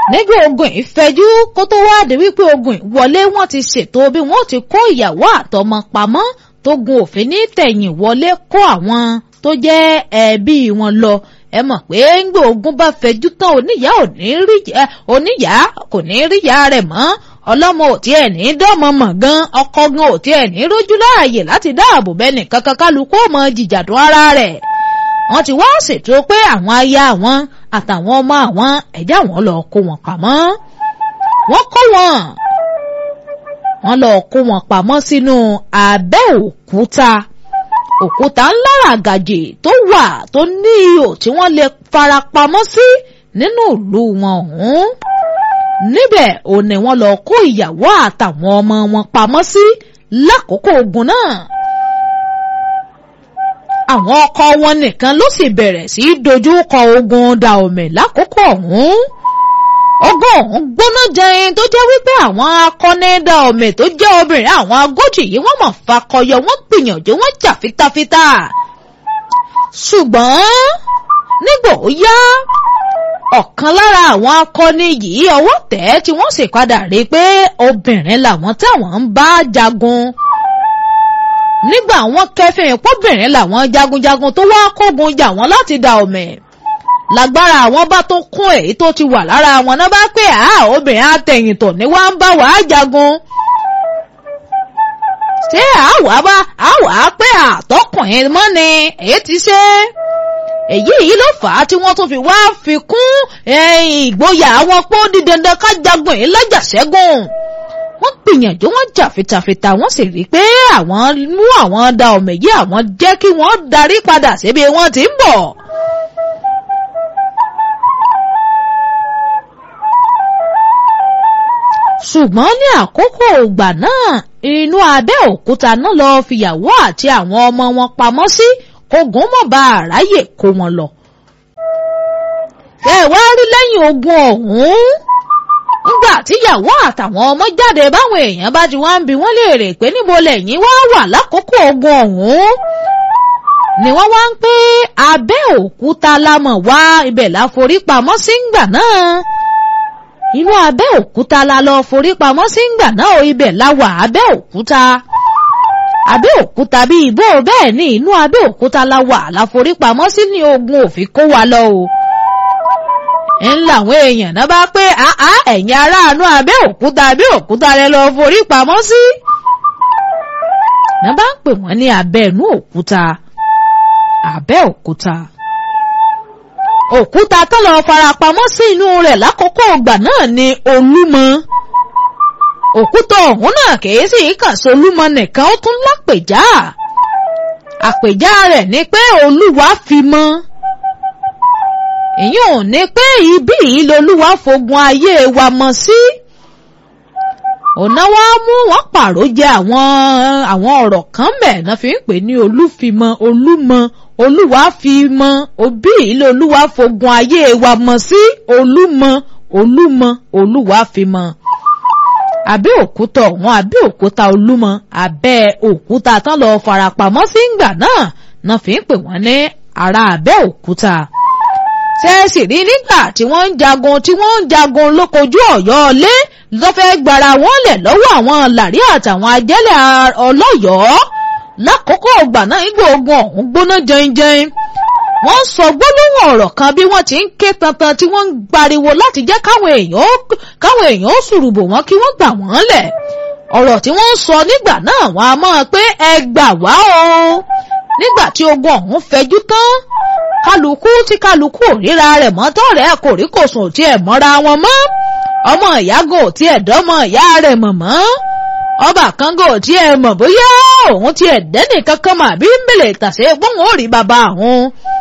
nígbà ogun ìfẹjú kó tó wá dé wípé ogun ìwọlé wọ́n ti ṣètò bí wọ́n ti kó ìyàwó àtọmọ pamọ́ tó gun òfin ní tẹ̀yìn wọlé kó àwọn tó jẹ́ ẹbí wọn lọ ẹ mọ̀ pé ńgbà ogun bá fẹjú tán oníyà ò ní rí oníyà kò ní rí ìyá rẹ̀ mọ́ ọlọ́mọ ò tiẹ̀ ní dọ́mọ mọ̀ gan ọkọ gan ò tiẹ̀ ní rójú láàyè láti dáàbò bẹ́ẹ̀ nìkan kan kálukú ọmọ jìjàdùn ara rẹ̀ wọ́n ti wá ṣètò pé àwọn aya àwọn àtàwọn ọmọ àwọn ẹ̀já wọn lọ kó wọn pamọ́ wọ́n kó wọn wọ́n lọ kó wọn pamọ́ sínú Abẹ́òkúta òkúta ńlá ràgàjì tó wà tó ní ihò tí wọ́n lè fara pamọ́ sí nínú ìlú wọn ọ̀hún níbẹ̀ ò ní wọ́n lọ kó ìyàwó àtàwọn ọmọ wọn pamọ́ sí lákòókò ogun náà àwọn ọkọ wọn nìkan ló sì bẹ̀rẹ̀ sí í dojú kọ ogun Dahomey lákòókò ọ̀hún ogun ọ̀hún gbóná jẹun tó jẹ́ wípé àwọn akọni Dahomey tó jẹ́ obìnrin àwọn agójì yìí wọ́n mọ̀ fakọyọ wọ́n gbìyànjú wọ́n jà fitafita ṣùgbọ́n nígbà ó yá ọ̀kan lára àwọn akọni yìí ọwọ́ tẹ̀ tí wọ́n sì padà rí i pé obìnrin làwọn táwọn ń bá jagun nígbà wọn kẹfìn pọ́bìnrin làwọn jagunjagun tó wá kógun jà wọ́n láti Dahomey lágbára àwọn bá tó kún èyí tó ti wà lára wọn náà bá pé à obìnrin àtẹ̀yìntò ní wá ń bá wàá jagun ṣé àwa bá àwa pé àtọkùnrin mọ́ ni èyí ti ṣe èyí yìí ló fà á tí wọ́n tún fi wá fi kún ìgboyà àwọn pé ó di dandan ká jagun yìí lọ́jà ṣẹ́gun wọ́n gbìyànjú wọ́n jà fitafita wọ́n sì rí i pé àwọn mú àwọn Dahomey yìí àwọn jẹ́ kí wọ́n darí padà síbi wọ́n ti ń bọ̀. ṣùgbọ́n ní àkókò ìgbà náà inú Abẹ́òkúta náà lọ fìyàwó àti àwọn ọmọ wọn pamọ́ sí kógun mọ̀ bá àráyè kó wọn lọ. ẹ wá rí lẹ́yìn ogun ọ̀hún nígbà tíyàwó àtàwọn ọmọ jáde báwọn èèyàn bá ti wá ń bi wọ́n léèrè pé níbo lẹ́yìn wá wà lákòókò ogun ọ̀hún ni wọ́n wá ń pé Abẹ́òkúta la mọ̀ wá ibẹ̀ la forí pamọ́ sí ńgbà náà inú Abẹ́òkúta la lọ forí pamọ́ sí ńgbà náà o ibẹ̀ la wà Abẹ́òkúta Abẹ́òkúta bí ìbò bẹ́ẹ̀ ni inú Abẹ́òkúta la wà la forí pamọ́ sí ní ogun òfin kó wa lọ o ń làwọn èèyàn náà bá pé àá ẹ̀yin aráàánú Abẹ́òkúta Abẹ́òkúta lẹ lọ forí pamọ́ sí. náà bá ń pè wọ́n ní abẹ́ẹ̀nú òkúta Abẹ́òkúta. òkúta tó lọ farapamọ́ sí inú rẹ̀ lákòókò ọgbà náà ni Olúmọ. òkúta ọ̀hún náà kìí sì kàn sí Olúmọ nìkan ó tún lápèjá. àpèjá rẹ̀ ni pé Olúwa fi mọ́ ìyẹn ò ní pé ibí yìí lolúwa fogun ayé wa mọ sí. ọ̀nà wa mú wọn pàrọ̀jẹ àwọn àwọn ọ̀rọ̀ kan bẹ̀ náà fi ń pè ní olúfimọ olúmọ olúwa fi mọ òbí yìí lolúwa fogun ayé wa mọ sí olúmọ olúmọ olúwa fi mọ. abẹ́ òkúta ọ̀hún abẹ́ òkúta olúmọ abẹ́ òkúta tán lọ farapamọ́ sí ìgbà náà náà fi ń pè wọ́n ní ará abẹ́ òkúta ṣẹ́ẹ̀sì rí nígbà tí wọ́n ń jagun tí wọ́n ń jagun lókojú ọ̀yọ́ ọlé ló fẹ́ gbara wọn lẹ̀ lọ́wọ́ àwọn làrí àtàwọn ajẹ́lẹ̀ ọlọ́yọ̀ọ́ lákòókò ọgbà náà igbó ogun ọ̀hún gbóná jẹinjẹin wọ́n sọ gbólóhùn ọ̀rọ̀ kan bí wọ́n ti ń ké tantan tí wọ́n ń gbariwo láti jẹ́ káwọn èèyàn káwọn èèyàn ó sùrùbò wọn kí wọ́n gbà wọ́n lẹ̀ ọ̀rọ̀ tí wọ́n ń sọ nígbà náà wọ́n á mọ̀ pé ẹ gbà wá o nígbà tí ogun ọ̀hún fẹjú tán kálukú tí kálukú ò ríra rẹ̀ mọ́ tọ́rẹ̀ kò rí kò sùn ò tiẹ̀ mọ́ra wọn mọ́ ọmọ ìyágò tiẹ̀ dọ́mọ ìyá rẹ̀ mọ̀ mọ́ ọba kango tiẹ̀ mọ̀ bóyá òun tiẹ̀ dẹ́nì kankan mà bí ń bèlè tàṣe gbóhùn ó rí bàbá òun.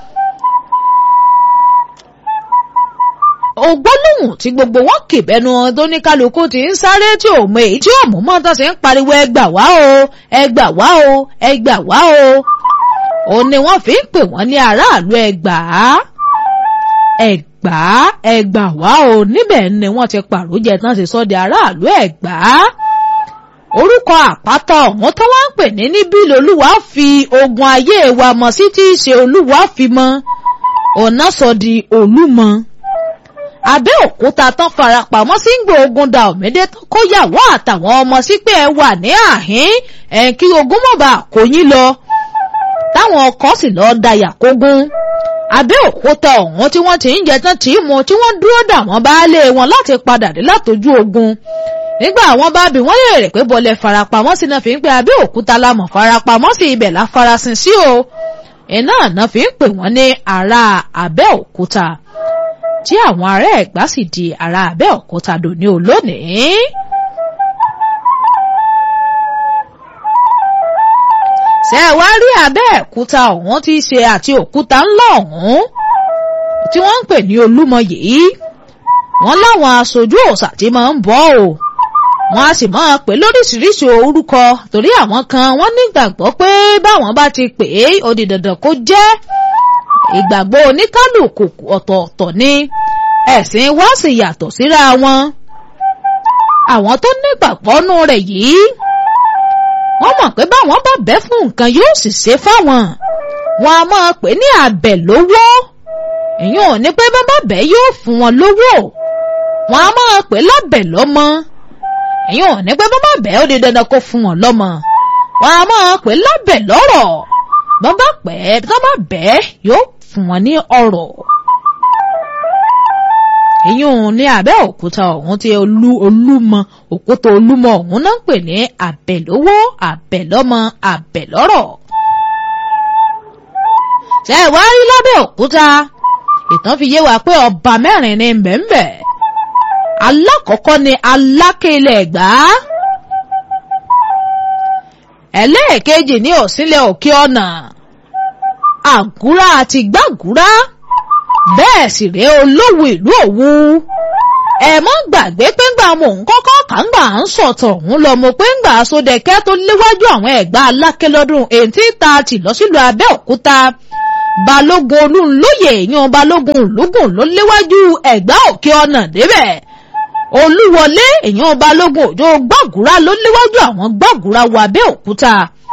ògbólóhùn tí gbogbo wọn kì bẹnu tó ní kálukú ti ń sáré tí ò mọ èyí tí ò mú mọ́ tó ṣe ń pariwo ẹ gbà wá o ẹ gbà wá o ẹ gbà wá o òun ni wọ́n fi ń pè wọ́n ní aráàlú ẹgbàá ẹgbàá ẹgbàá wá o níbẹ̀ ni wọ́n ti pàrójẹ tán ti sọ di aráàlú ẹgbàá orúkọ àpáta ọ̀hún tó wá ń pè ní níbí lolúwa fi ogun ayé wa mọ̀ sí tí í ṣe olúwa fi mọ́ ọ̀nà sọ di olúmọ Abẹ́òkúta tán farapamọ́ sí gbòógùn da òmìnira tó kóyàwó àtàwọn ọmọ sí pé ẹ wà ní àhín ẹ̀ kí ogun mọ̀ bá kó yín lọ táwọn ọkọ sì lọ́ọ́ dayà kógún Abẹ́òkúta ọ̀hún tí wọ́n ti ń jẹ tán tí mu tí wọ́n dúró dà wọ́n baálé wọn láti padà dé látọjú ogun nígbà àwọn bá bí wọ́n lè rè pé bọ́lẹ̀ farapamọ́ sí náà fi ń pè Abẹ́òkúta la mọ̀ farapamọ́ sí ibẹ̀ la farasin sí o iná náà fi ń pè wọ́n ní ará Abẹ́òkúta tí àwọn ará Ẹ̀gbá sì di ará Abẹ́òkúta dòní olónìí. ṣé ẹ wá rí Abẹ́òkúta ọ̀hún tí í ṣe àti òkúta ńlá ọ̀hún tí wọ́n ń pè ní Olúmọ yìí wọ́n láwọn aṣojú òòṣà tí máa ń bọ̀ o wọ́n á sì máa pè lóríṣiríṣi orúkọ torí àwọn kan wọ́n nígbàgbọ́ pé báwọn bá ti pè é ó di dandan kó jẹ́ ìgbàgbọ́ oníkálùkù ọ̀tọ̀ọ̀tọ̀ ni ẹ̀sìn wa sì yàtọ̀ síra wọn àwọn tó nígbàgbọ́ nú rẹ̀ yìí wọ́n mọ̀ pé báwọn bá bẹ́ fún nǹkan yóò sì ṣe fáwọn wọn a máa pè ní àbẹ̀ lówó èyàn ò ní pé bábá bẹ́ yóò fún wọn lówó wọn a máa pè lábẹ̀ lọ́mọ èyàn ò ní pé bábá bẹ́ ó di dandan kó fún wọn lọ́mọ wọn a máa pè lábẹ̀ lọ́rọ̀ bábá pẹ́ bábá bẹ́ yóò fún wọn ní ọrọ̀ èyàn ní Abẹ́òkúta ọ̀hún tí olú olúmọ òkúta olúmọ ọ̀hún náà ń pè ní àbẹ̀lówó àbẹ̀lọ́mọ àbẹ̀lọ́rọ̀. ṣé ẹ wá rí lábẹ́òkúta ìtàn fi yé wa pé ọba mẹ́rin ní mbẹ̀mbẹ̀ alákọ̀ọ́kọ́ ni Aláké ilẹ̀ Ẹ̀gbá ẹlẹ́ẹ̀kejì ní Òsínlẹ̀ Òkè Ọ̀nà Àgúrá àti Gbàgúrá bẹ́ẹ̀ sì rèé olówó ìlú Òwu ẹ mọ́ gbàgbé pé ńgbà mò ń kọ́kọ́ kàńgbà ń sọ̀tọ̀ òun lọ mo pé ńgbà Sódẹ̀kẹ́ tó léwájú àwọn Ẹ̀gbá Aláké lọ́dún eighteen thirty lọ sílùú Abẹ́òkúta Balógun Olúnlóyè yan Balógun Olúgùn ló léwájú Ẹ̀gbá Òkè Ọ̀nà débẹ̀ Olúwọlé èèyàn Balógun Òjó Gbàgúrá ló léwájú àwọn Gbàgúrá wọ Abẹ́òkúta